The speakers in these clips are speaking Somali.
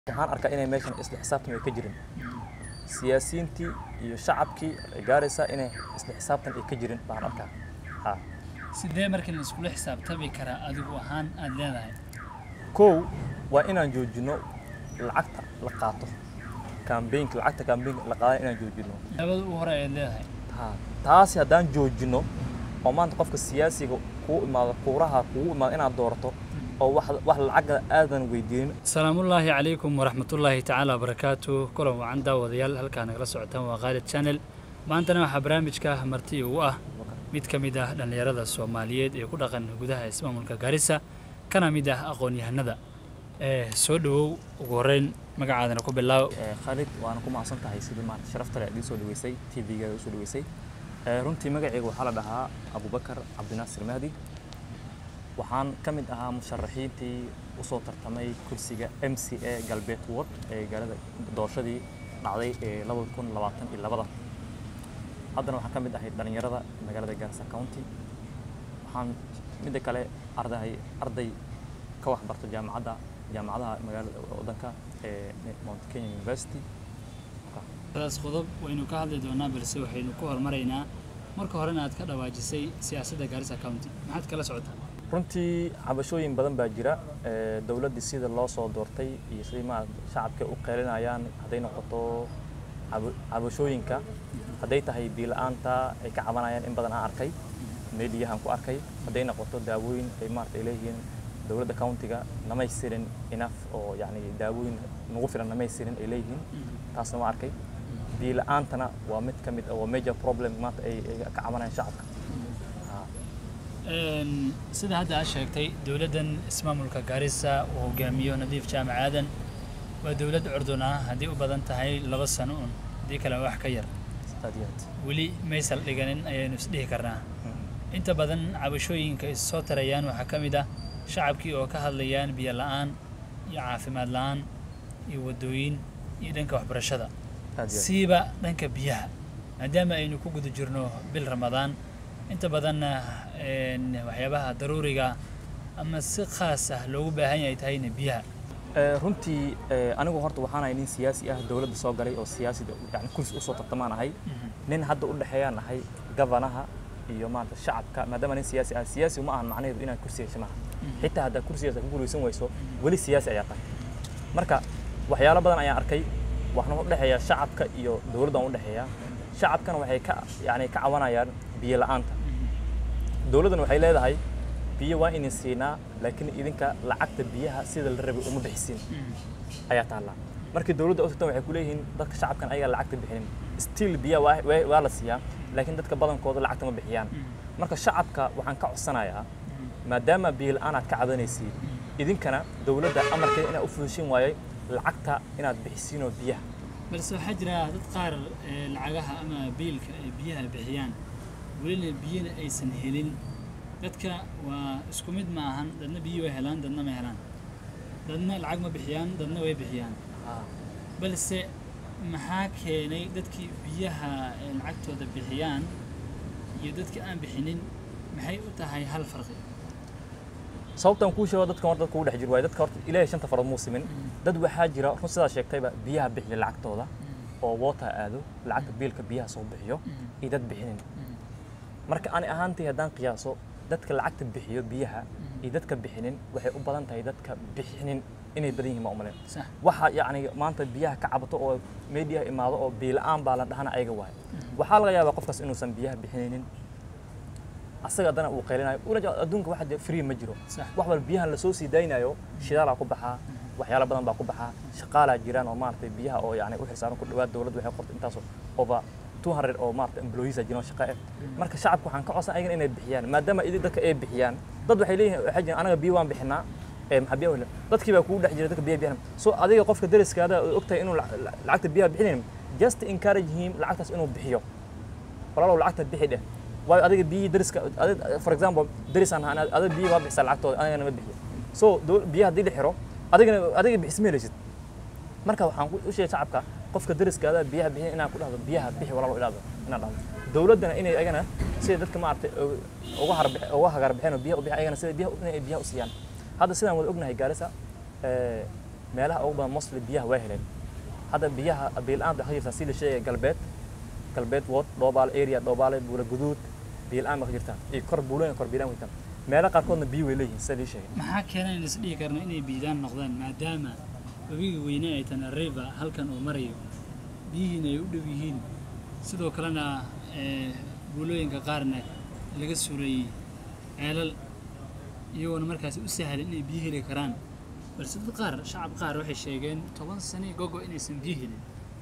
waxaan arkaa inay meeshan isla xisaabtan ay ka jirin siyaasiyiintii iyo shacabkii ay gaaraysaa inay isla xisaabtan ay ka jirin baan arkaa ha sidee markii la iskula xisaabtami karaa adigu ahaan aad leedahay kow waa inaan joojino lacagta la qaato kambeynka lacagta kambeynka la qaada inaan joojino labada u hore ayaad leedahay ha taasi haddaan joojino oo maanta qofka siyaasiga kuu imaado kuuraha kugu imaado inaad doorato oo wax wax lacaga aadan weydiinin salaamullaahi calaykum waraxmatullaahi tacaala wabarakaatu kulan wacan daawadayaal halkaa nagala socotaan waa khaalid channel maantana waxaa barnaamijka marti ugu ah mid ka mid ah dhallinyarada soomaaliyeed ee ku dhaqan gudaha ismaamulka gaarisa kana mid ah aqoon-yahanada ee soo dhowow ugu horreyn magacaadana ku bilaaw Eh, Khalid waana ku mahadsan tahay sidii maanta sharafta leh idiin soo dhaweysay TV-ga u soo dhaweysay Eh, runtii magacayga waxaa la dhahaa Abubakar Cabdinaasir Mahdi waxaan ka mid ahaa musharaxiintii u soo tartamay kursiga MCA Galbeed Ward ee gaalada doorashadii dhacday ee 2022 haddana waxaan ka mid ahay dhalinyarada magaalada Garissa County waxaan midda kale arday arday ka wax barto jaamacadda jaamacadaha magaalada waddanka ee Mount Kenya University daas qodob waynu ka hadli doonaa balse waxaynu ku hormaraynaa marka horena aad ka dhawaajisay siyaasadda gaarisa county maxaad kala socotaa runtii cabashooyin badan baa jira ee, dowladdii sida loo soo doortay iyo sidii ma shacabka u qeylinayaan hadday noqoto cabo- cabashooyinka hadday tahay biila-aanta ay ka cabanayaan in badan aan arkay meediyahan ku arkay hadday noqoto daawooyin ay maarata ay leeyihiin dowladda countiga namaystirin enough oo yacni daawooyin nagu filan namaystirin ay leeyihiin taasna waa arkay biila-aantana waa mid ka mid ah waa major problem maanta ay ay ka cabanayaan shacabka Ha. Een, sida hadda aad sheegtay dowladdan ismaamulka gaarisa uu hogaamiyo nadiif jaamac aadan waa dowlad curdun ah haddii u badan tahay laba sano un haddii kale wax ka yar aad iyo aad weli maysal dhiganin ayaynu isdhihi karnaa inta badan cabashooyinka is soo tarayaan waxaa ka mid ah shacabkii oo ka hadlayaan biyo la'aan iyo caafimaad la'aan iyo waddooyin iyo dhanka waxbarashada aad iyo aad siiba dhanka biyaha maadaama aynu ku guda jirno bil ramadaan inta badanna een, waxyaabaha daruuriga ama si khaas ah loogu baahan yahay tahayna biyaha Eh, runtii eh, anigu horta waxaan ahay nin siyaasi ah dowladda soo galay oo siyaasida yani kursi usoo tartamaan ahay nin hadda u dhexeeyaan ahay gabanaha iyo maanta shacabka maadaama nin siyaasi ah siyaasi ma ahan macnaheedu inaad kursi hesho maaha xitaa haddaad kursigaas ku guulaysan weyso weli siyaasi ayaa tahay marka waxyaalo badan ayaan arkay waxna u dhexeeya shacabka iyo dowladdan u dhexeeya shacabkana waxay ka yani ka cabanayaan biyo la'aanta dowladdan waxay leedahay biyo waa idin siinaa laakiin idinka lacagta biyaha sida la rabay uma bixisiin ayaa taallaa markii dowladda u tagtan waxay ku leeyihiin dadka shacabkan ayagaa lacagta bixinin still biyaha waa, waa, waa la siiyaa laakiin dadka badankooda lacagta ma bixiyaan marka shacabka waxaan ka codsanayaa maadaama biyo la'aan aad ka cabanaysiin idinkana dowladda amarkeeda inaad u fuushin waayay lacagta inaad bixisiinoo biyaha balse waxaa jira dad qaar ee, lacagaha ama biilka ay biyaha bixiyaan welina biyana aysan helin dadka waa isku mid ma ahan dadna biyo way helaan dadna ma helaan dadna lacag ma bixiyaan dadna way bixiyaan balse maxaa keenay dadkii biyaha ee lacagtooda bixiyaan iyo dadkii aan bixinin maxay u tahay hal farqi sababtan kuu sheego dadkan horta dadka ugu dhex jiro waaye dadka horta ilaahay shanta farood muu simin dad waxaa jira run sidaa sheegtayba biyaha bixiya lacagtooda oo water aado lacagta biilka biyaha soo bixiyo iyo dad bixinin marka ani ahaantii haddaan qiyaaso dadka lacagta bixiyo biyaha iyo dadka bixinin waxay u badan tahay dadka bixinin inay badan yihiin ma umaleyn sax waxa yacni maanta biyaha ka cabato oo meediyaha imaado oo biila-aan baa la dhahana ayaga waaye waxaa laga yaabaa qofkaas inuusan biyaha bixinaynin asaga haddana uu qaylinayo ula jeedo adduunka waxa jira free ma jiro sax wax walba biyahan lasoo sii daynayo shidaalaa ku baxaa waxyaalo badan baa ku baxaa shaqaalaa jiraan oo maaragtay biyaha oo yani u xilsaaran ku dhawaad dowladdu waxay qortay intaasoo over 200 oo maaragtay employees a jiraan oo shaqo eh marka shacabka waxaan ka codsan ayagana inay bixiyaan maadaama idin dadka ay bixiyaan dad waxay leeyihiin waxay jiraan anaga biyo waan bixinaa ee maxaa biyaha wehla dadkii baa kugu dhex jira dadka biyaha bixinaa so adiga qofka deriskaada oo ogtahay inuu lac- lac- lacagta biyaha bixinayn just encourage him lacagtaas inuu bixiyo walaalow lacagta bixi dheh waayo adiga biyihii deriska adig- for example derisaan ahaan adiga biyihi waa bixisaa lacagtooda anigana ma bixiyo so dow- biyaha haddii la xiro adigana adiga bixis ma helaysid marka waxaan ku- u sheegay shacabka qofka deriskaada biyaha bixin inaan ku dhahdo biyaha bixi walaalow ilaado inaan dhahdo dowladdana inay agana sida dadka maaragtay uga- uga harbe- uga hagar bixeen oo biyaha u bixin ayagana sida biyaha inay biyaha u siiyaan hadda sidaan wada ognahay gaarisa eh, meelaha ugu badan mostly biyaha waa heleen hadda biyaha biil-aan waxaa jirtaa si la sheegaya galbeed galbeed wood dhoobaale area dhoobaale buula guduud biil-aan ba ka jirtaa iyo kor buulooyin kor biilaan weytaan meelaha qaarkoodna biyo way leeyihiin sida lii sheegay maxaa keenay in isdhihi karno inay biidaan noqdaan maadaama webiga weyne ay tana river halkan uu marayo biyihiina ay u dhow yihiin sidoo kalena ee, buulooyinka qaarna laga surayey ceelal iyagoona markaasi u sahlan inay biyo heli karaan balse dad qaar shacab qaar waxay sheegeen toban sane gogo inaysan biyo helin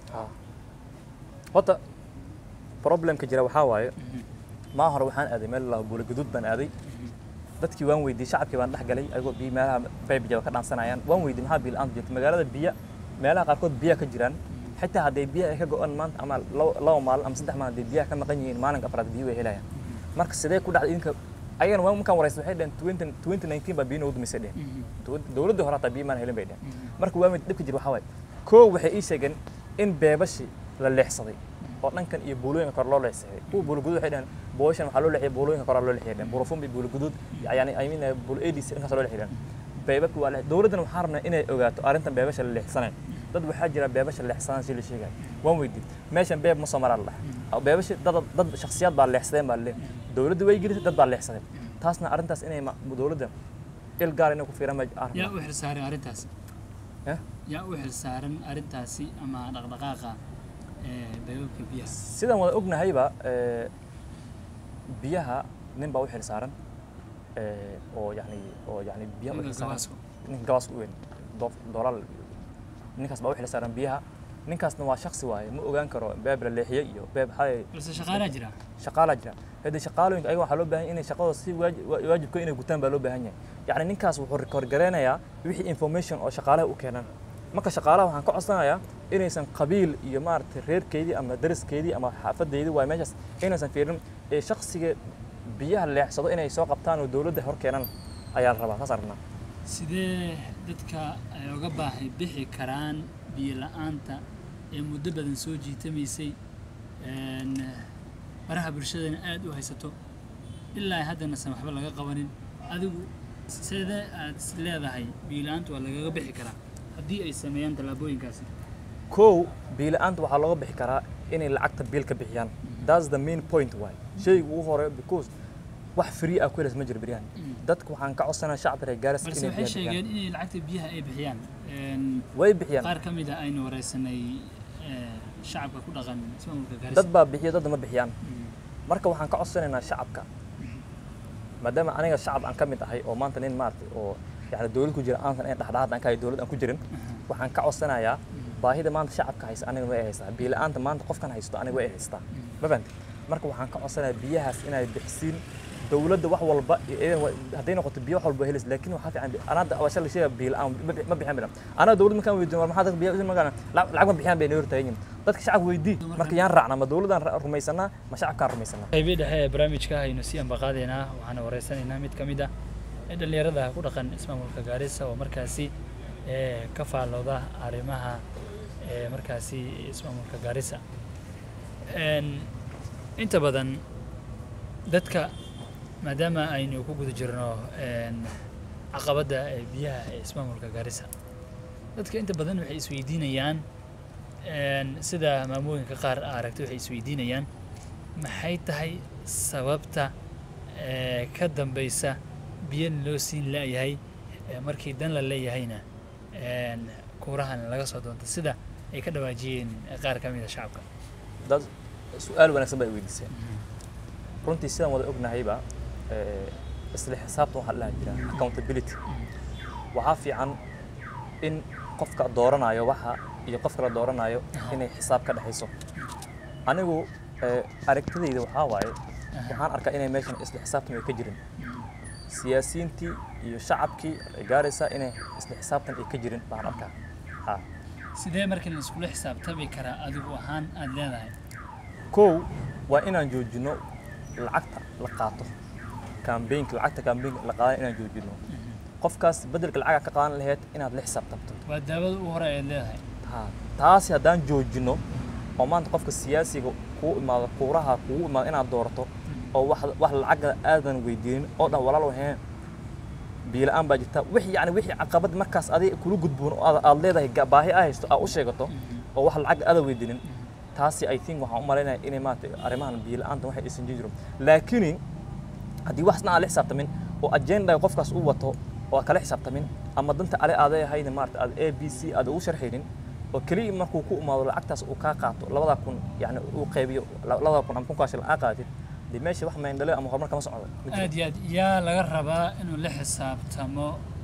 horta problemka jira waxaa waaye maa hore waxaan aaday meel la buula guduud baan aaday dadkii waan weydiiyey shacabkii baan dhex galay ayagoo biyo meelaha baybijaba ka dhaansanayaan waan weydiiyey maxaa biyo la-aan jirta magaalada biyo meelaha qaarkood biyaha ka jiraan xitaa hadday biyaha ay ka go-aan maanta ama labo labo maalin ama saddex maalin hadday biyaha ka maqan yihiin maalinka afraad biyo way helayaan marka sidee ku dhacday idinka ayagana waa markaan waraysa waxay dhaheen twenty twenty nineteen baa biyo noogu dumisay dheheen dowladdii hore hataa biyo maan helin bay dheheen marka waa mid dhibka jira waxaa waaye koo waxay ii sheegeen in beebashi la leexsaday oo dhankan iyo buulooyinka kore loo leexsaday kuwa buula guduud waxay dhaheen booshan waxaa loo leexiyay buulooyinka kore loo leexiyay dheheen burufumbi buula guduud yani i mean buula adc dhankaas loo leexiyay dheheen beebabki waa leex dowladdana waxaan rabnaa inay ogaato arrintan beebasha la leexsanayo dad waxaa jira beebasha leexsanaan si la sheegayo waan weydiin meeshan beeb ma soo maraa la dhahay beebashi dad dad shakhsiyaad baa leexsadeen baa le dowladda way gelisay dad baa leexsaday taasna arrintaas inay ma- dowladda il gaar inay ku fiiraan baa aan yaa rabnaa u xilsaaran arrintaasi Eh? yaa u xilsaaran arrintaasi ama dhaqdhaqaaqa ee, beebabka biyaha sidaan wada ognahayba eh, biyaha nin baa u xil saaran eh, oo yani oo yani biyaha u Ninka xil saaran gabaaska. ninka gabaaska u weyn doof doolal ninkaas baa u xil saaran biyaha ninkaasna waa shaksi waaye ma ogaan karo beeb la leexiyey iyo beeb hay balse shaqaalaa jira shaqaalaa jira haddii shaqaalooyinka ayaga waxaa loo baahan yahay inay shaqadooda si waaji- waa- waajibka inay gutaan baa loo baahan yahay yacni ninkaas wuxuu record gareynayaa wixii information oo shaqaalaha u keenan marka shaqaalaha waxaan ka codsanayaa inaysan qabiil iyo maaragtay reerkeydii ama dariskeydii ama xaafadeydii waa meeshaas inaysan fiirin ee shaksiga biyaha leexsado inay soo qabtaan oo dowladda hor keenan ayaa la rabaa saas arnaa sidee dadka ay uga baahi bixi karaan biyo la-aanta ee muddo badan soo jiitamaysay een, baraha bulshadana aad u haysato ilaa haddanasan waxba laga qabanin adigu sidee aad is leedahay biyo la-aanta waa lagaga bixi karaa haddii ay sameeyaan tallaabooyinkaasi kow biila-aanta waxaa looga bixi karaa inay lacagta biil ka bixiyaan that's the main point waay shayga ugu hore because wax free ah ku helaysa ma jiro beryahan dadka waxaan ka codsanaa shacabka reer gaaris balse inay waxay biyaha bixiyaan sheegeen inay lacagta biyaha ay bixiyaan Een, way bixiyaan qaar ka mid a aynu wareysanay ee, shacabka ku dhaqan ismaamulka dad gaarisa baa bixiya dadna ma bixiyaan marka waxaan ka codsanaynaa shacabka maadaama aniga shacab aan ka mid ahay oo maanta nin maaragtay oo yani dowlad ku jira aansan in dhexdhexaad aan ka hay dowlad aan ku jirin waxaan ka codsanayaa baahida maanta shacabka haysta aniga way haystaa biila-aanta maanta qofkan haysto aniga way haystaa ma fahanti marka waxaan ka codsanayaa biyahaas inay bixisiin dowladda wax walba iyo idan wa- hadday noqoto biyo wax walba helis laakiin waxaa fiican anaada awasha la sheega biyo la-aan ma bi- ma bixin bilan anaga dowladda markaan weydiin war maxaa dadka biyo magaan lacag ma bixiyaan bay noo hortaagan yihin dadka shacabka weydii marka yaan raacnaa ma dowladdaan ra- rumaysanaa ma shacabkaan rumaysanaa qaybii dhexe ee barnaamijka aynu sii ambaqaadaynaa waxaana wareysanaynaa mid ka mid ah ee dhallinyarada ku dhaqan ismaamulka gaarisa oo markaasi ee, ka faallooda arrimaha ee, markaasi ismaamulka gaarisa Een, inta badan dadka maadaama aynu ku guda jirno een, caqabadda ee biyaha ee ismaamulka gaarisa dadka inta badan waxay isweydiinayaan een, sida maamooyinka qaar aa aragtay waxay isweydiinayaan maxay tahay sababta ee, ka dambeysa biyan loo siin la'yahay ee, markii dan la leeyahayna een, kuurahan laga soo doonto sida ay ka dhawaajiyeen qaar ka mid a shacabka dad su-aal wanaagsan baa i weydiiseen runtii sidaan wada ognahayba eh, isla xisaabtan waxaa la dhaha jira accountability waxaa fiican in qofka dooranayo waxa iyo qofka la dooranayo inay xisaab ka dhexayso anigu eh, aragtidayda waxaa waaye waxaan arkaa inay meeshan isla xisaabtan ay ka jirin siyaasiyiintii iyo shacabkii gaaraysa inay isla xisaabtan ay ka jirin baan arkaa ha sidee markii la iskula xisaabtami karaa adigu ahaan aada leedahay kow waa inaan joojino lacagta la qaato kambeynka lacagta kambeynka la qaadan inaan joojino qofkaas bedelka lacaga ka qaadan lahayd inaad la xisaabtamto waa daawada ugu hore aad leedahay Ha, taasi haddaan joojino oo maanta qofka siyaasiga kuu imaado kuuraha kugu imaado inaad doorato oo wax wax lacaga aadan weydiinin oo dhan walaal waheen biyo la-aan baa jirta wixii yani wixii caqabad markaas adiga kula gudboon oo aad- aad leedahay ga- baahi aa haysto aad u sheegato oo wax lacag aada weydinin taasi i think waxaan u malaynaya inay maarata arrimahan biyo la-aanta waxay aysan jiri laakiin haddii waxsna aan la xisaabtamin oo agenda qofkaas u wato oo aad kala xisaabtamin ama danta ale aaday ahayna maarata aad a b c aad ugu sharxaynin oo keliya markuu ku imaado lacagtaas uu kaa qaato labada kun yani uu qaybiyo la- labada kun ama kunkaa shilin aa qaadatid dee meesha wax mayndhale ama horumar kama socdo ma jiro. aad iyo aad yaa laga rabaa inuu la xisaabtamo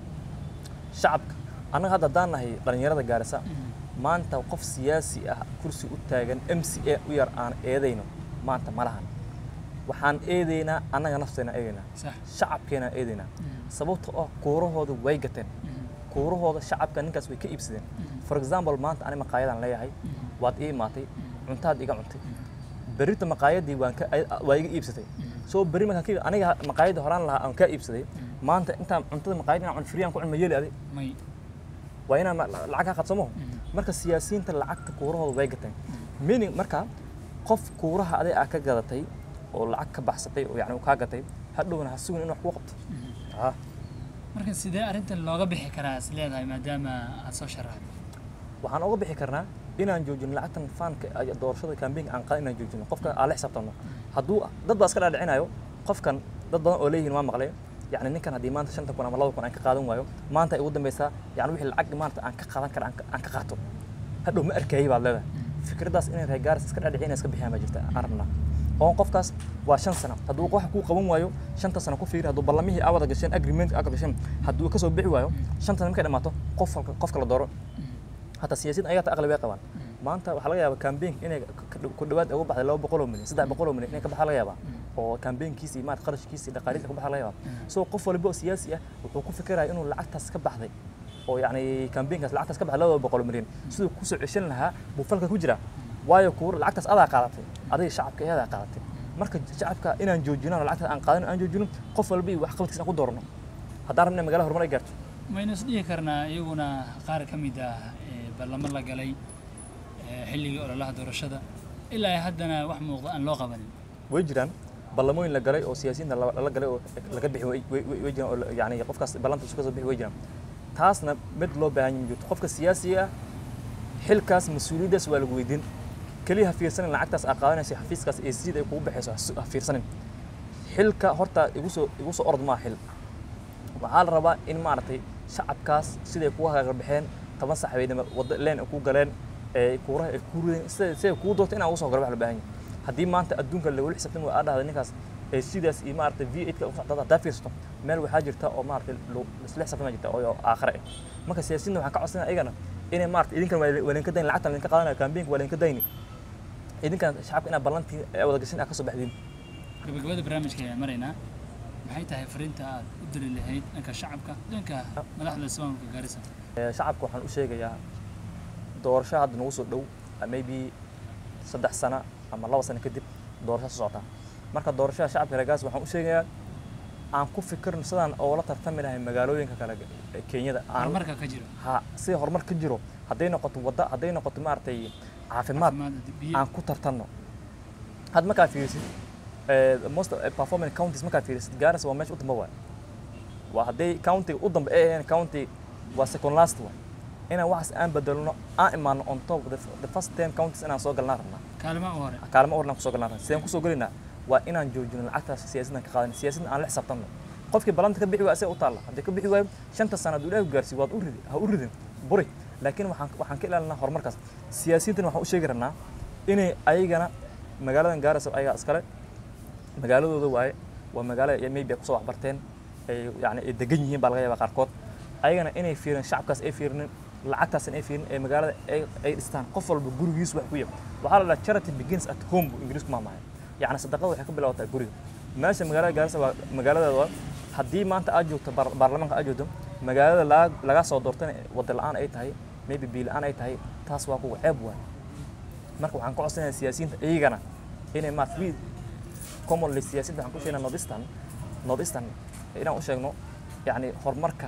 shacabka annaga hadda haddaan nahay dhallinyarada gaarisa maanta qof siyaasi ah kursi u taagan m c a u yar aan eedayno maanta ma lahan waxaan eedaynaa annaga nafteena eedaynaa sax shacabkeenaan eedaynaa sababta oo kuurahooda way gateen kuurahooda shacabka ninkaas way ka iibsadeen for example maanta ani maqaayadaan leeyahay waad ii imaatay cuntaad iga cuntay berrita maqaayadii waan ka waa iga iibsatay soo berri markaan ka iib- aniga maqaayadii horaan lahaa aan kaa iibsaday maanta intaan cuntada maqaayad inaan cun friyaan ku cun ma yeeli adi may waa inaan ma- lacag ka qadsamo marka siyaasiyiinta lacagta kuurahooda way gateen meaning marka qof kuuraha aday aa ka gadatay oo lacag ka baxsatay oo yani uu kaa gatay hadhowna ha sugin in wax kuu qabto Ah. marka sidee arrintan looga bixi karaa is leedahay maadaama aad soo sharaxday waxaan uga bixi karnaa inaan joojino lacagtan faanka ay doorashada kambeynka aan qadan inaan joojino qofka aan la xisaabtano hadduu dad baa iska dhaadhicinayo qofkan dad badan oo leeyihiin waa maqlay yani ninkan haddii maanta shanta kun ama laba kun aan ka qaadan waayo maanta ay ugu dambeysaa yani wixii lacag maanta aan ka qaadan kara aan ka- aan ka qaato hadhow ma arkayay baad leedahay fikraddaas inay reer gaaris iska dhaadhicin iska bixiyaan baa jirta aan rabnaa oo qofkaas waa shan sano hadduu wax kuu qaban waayo shanta sano ku fiiri hadduu ballamihii aa wada gasheen agreement aa gasheen hadduu ka soo bixi waayo shanta sano markay dhamaato qof qofka la dooro hataa siyaasiyiin ayaata aqli way qabaan maanta waxaa laga yaabaa kambeynka inay ka- ka- ku dhawaad uga baxday laba boqol oo milyan saddex boqol oo milyan inay ka baxaa laga yaabaa oo kambeynkiisi maarata qarashkiisi dhaqaalihiisa ka baxaa laga yaabaa so qof walba oo siyaasi ah wuxuu ku fikiraya inuu lacagtaas ka baxday oo yacni kambeynkaas lacagtaas ka baxday laba boqol oo milyan siduu kusoo ceshan lahaa buu falka ku jiraa waayo kuur lacagtaas adaa qaadatay adiga shacabka ayadaa qaadatay marka shacabka inaan joojino lacagtaas aan qaadan aan joojino qof walba iyo waxqabadkiisa aan ku doorno haddaan rabna magaalada horumar ay gaarto maynu is dhihi karnaa iyaguna qaar ka mid ah ee ballamo la galay ee xilligii ololaha doorashada ilaa ay haddana wax muuqda aan loo qabanin way jiraan ballamooyin la galay oo siyaasiyiinta la la galay oo laga bixi way way- way- way jiraan oo la- yacni qofkaas ballanta isu ka soo bixi way jiraan taasna mid loo baahan yahay ma jirto qofka siyaasiga ah xilkaas mas-uuliyaddaas waa lagu weydiin keliya ha fiirsanin lacagtaas aa qaadanaysa xafiiskaas ee sida ay kugu baxayso ha su- ha fiirsanin xilka horta igu soo igu soo orod maa xil waxaa la rabaa in maaragtay shacabkaas siday kugu hagaagarbixeen toban sax bay wadda leen ay ku galeen ee kuuraha ay ku rideen sida siday kugu doorto inaan ugu soo garbax la baahan yahay haddii maanta adduunka lagula xisaabtan waa aad dhahda ninkaas ee sidaas iyo maaragtay v eight ka u socda haddaa fiirsato meel waxaa jirta oo maaragtay lo- isla xisaabtama jirta oo oo aakhire ah marka siyaasiyiinta waxaan ka codsanaya ayagana inay maaragtay idinkan waa waa idinka dayn lacagtan idinka qaadanaya kambeynka waa idinka dayni idinkan shacabka inaad ballantii ee wada gashin aad ka soo baxdiin gabagabada barnaamijka ayaan maraynaa maxay tahay fariinta aad u diri lahayd dhanka shacabka dhanka madaxda ismaamulka gaarisa Ee, shacabka waxaan u sheegayaa doorasho hadda nagu soo dhow uh, maybe saddex sano ama laba sano kadib doorasho soo socota marka doorashada shacabka reer gaas waxaan u sheegayaa aan ku fikirno sidaan oola tartami lahay magaalooyinka kale ee kenyada aan horumarka ka jiro ha sida horumar ka jiro hadday noqoto wadda hadday noqoto maaragtay caafimaad caafimaad, biyo aan ku tartanno had markaa fiirisid eh, most eh, performing counties markaa fiirisid gaarisa waa meesha u damba waay waa hadday countiga u dambe ay ahayn county waa second last waay inaan waxaas aan bedelno aan imaano on top the, the first ten counties inaan soo galnaa rabnaa kaalmaha u hore kaalmo ornaan kusoo galnaa rabnaa sideen kusoo gelinaa waa inaan joojino lacagtaas siyaasaddan ka qaadan siyaasaddan aan la xisaabtanno qofkii ballanta ka bixi waa isaga u taalla haddii ka bixi waayo shanta sano hadduu ilaahi gaarsiiyo waad u ridi ha u ridin buri laakiin waxaan waxaan ka ilaalinaa horumarkaas siyaasiyiintan waxaan u sheegi rabnaa inay ayagana magaaladan gaaraysa ayagaa iskale magaaladooda waaye waa magaalo ay maybe ay kusoo waxbarteen ay yani ay degan yihiin baa laga yaabaa qaarkood ayagana inay fiirin shacabkaas ay fiirinin lacagtaasna ay fiirin ee magaalada ay ay dhistaan qof walba gurigiis wax ku yab waxaa la dhaha charity begins at home buu ingiriisku maamaya yacni sadaqada waxay ka bilaabataa guriga meesha magaalada gaarisa waa magaaladeeda waa haddii maanta aad joogto baar- baarlamaanka aad joogto magaalada laga laga soo doortana wada la-aan ay tahay maybe biyo la-aan ay tahay taas waa kuwa ceeb waay marka waxaan ka codsanayaa siyaasiyiinta iyagana inay maarata wi commonly siyaasiyiinta waxaan ku sheegnaa northeastern northeastern inaan u sheegno yacni horumarka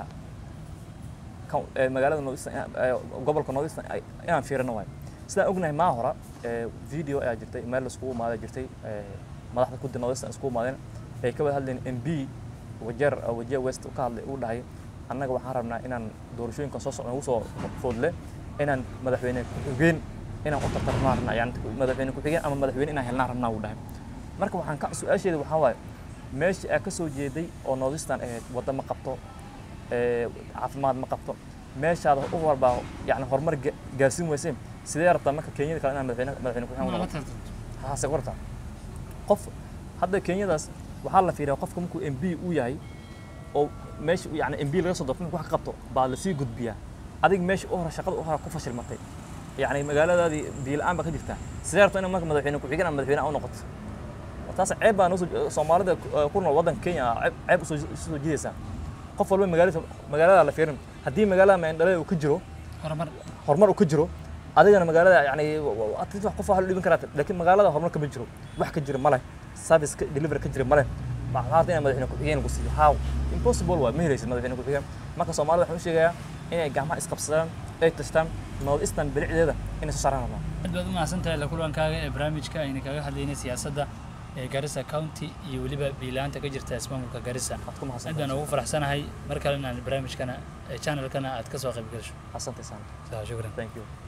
coun- ee magaalada northeastern ee gobolka northeastern ay- inaan fiirino waay sidaan ognahay maa hora ee video ayaa jirtay meel laiskugu imaaday jirtay ee madaxda kuddi northeastern iskugu imaadeen ay ka wada hadlayeen m b wajeer wajeer west ka hadlay uu dhahay annaga waxaan rabnaa inaan doorashooyinka soo socda ugu soo foodle inaan madaxweyne ku-xigeen inaan u tartarnaa rabnaa yani madaxweyne ku-xigeen ama madaxweyne inaan helnaa rabnaa uu dhahay marka waxaan ka su-aasheeda waxaa waaye meesha aa ka soo jeeday oo noodistan ahayd waddo ma qabto ee, caafimaad ma qabto meeshaada u walbaa yani horumar ga- gaarsiin weyseen sidee rabtaa marka kenyada kale inaan madaxweyne madaxweyne ku-xigeen u ma la noqoto tartanto hase qorta qof hadda kenyadaas waxaa la fiiriyaa qofka markuu m b u yahay oo meesha yani m b laga soo doorto markuu wax ka qabto baa lasii gudbiyaa adig meesha u hore shaqada u hore ku fashilmatay yani magaaladaadii biyo la-aan baa ka jirta sidee rabta in marka madaxweyne ku-xigeen ama madaxweyne aan u noqoto taas ceeb baa noo soo soomaalida ku- ku nool waddanka kenya ceeb ceeb usoo usoo jiidaysaa qof walba magaalada magaalada la fiirin haddii magaalada meendhalada uu ka jiro horumar horumar uu ka jiro adigana magaalada yani atleast wax qof wax la dhiban karaa laakiin magaalada horumar kama jiro wax ka jiro male service ka delivery ka jiro male maxaa rabta inaa madaxweyne ku-xigeen lagu siiyo how impossible waa ma helaysid madaxweyne ku-xigeen marka soomaalida waxaan u sheegayaa inay gacmaha isqabsadaan ay tashtaan north eastern bilicdeeda inay soo saaraan rabaan aad baad u mahadsantahay la kulankaaga ee barnaamijka ayna kaga hadlaynay siyaasadda ee Garissa County iyo weliba biilaanta ka jirta ismaamulka Garissa waxaad ku aad baan mahadsantahay ugu faraxsanahay mar kale inaan barnaamijkana ee channelkana aad ka soo qayb gasho asante sana shukran thank you